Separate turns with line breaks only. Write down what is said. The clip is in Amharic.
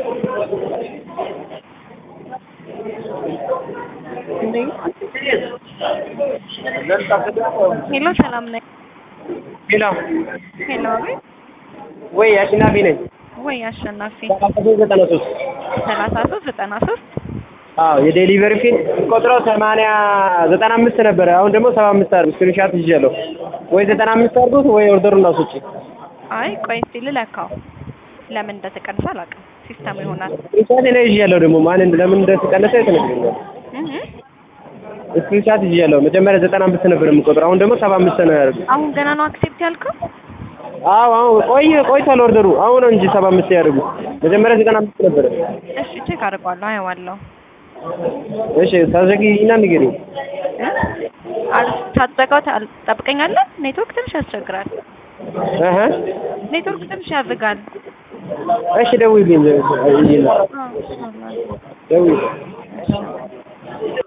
ሄሎ ሰላም ነኝ።
ሄሎ
ሄሎ አቤት።
ወይ አሸናፊ ነኝ።
ወይ አሸናፊ
ሰላሳ ሶስት ዘጠና ሶስት
ሰላሳ ሶስት ዘጠና ሶስት
አዎ የዴሊቨሪ ፊል ቆጥረው ሰማንያ ዘጠና አምስት ነበረ። አሁን ደግሞ ሰባ አምስት አድርጉ። ስክሪንሻት ይዣለሁ። ወይ ዘጠና አምስት አድርጉት ወይ ኦርደሩን አስወጪ።
አይ ቆይ እስቲ ልለካው። ለምን እንደተቀነሰ አላውቅም። ሲስተም ይሆናል።
ስክሪንሻት እኔ ይዣለሁ። ደግሞ ማን እንደ ለምን እንደተቀነሰ ተነግሮኛል።
እህ
ስክሪንሻት ይዣለሁ። መጀመሪያ ዘጠና አምስት ነበር የምቆጥረው። አሁን ደግሞ ሰባ አምስት ነው ያደርጉ።
አሁን ገና ነው አክሴፕት ያልከው?
አዎ አሁን ቆይ ቆይቷል ኦርደሩ። አሁን ነው እንጂ ሰባ አምስት ያደርጉ። መጀመሪያ ዘጠና አምስት ነበረ።
እሺ ቼክ አድርጓለሁ፣ አየዋለሁ።
እሺ ታዘጊና ንገሪኝ።
ሳትዘጋው ትጠብቀኛለህ? ኔትወርክ ትንሽ ያስቸግራል።
እህ
ኔትወርክ ትንሽ ያዝጋል።
እሺ ደውዪልኝ።
አዎ፣
ደውዪልኝ።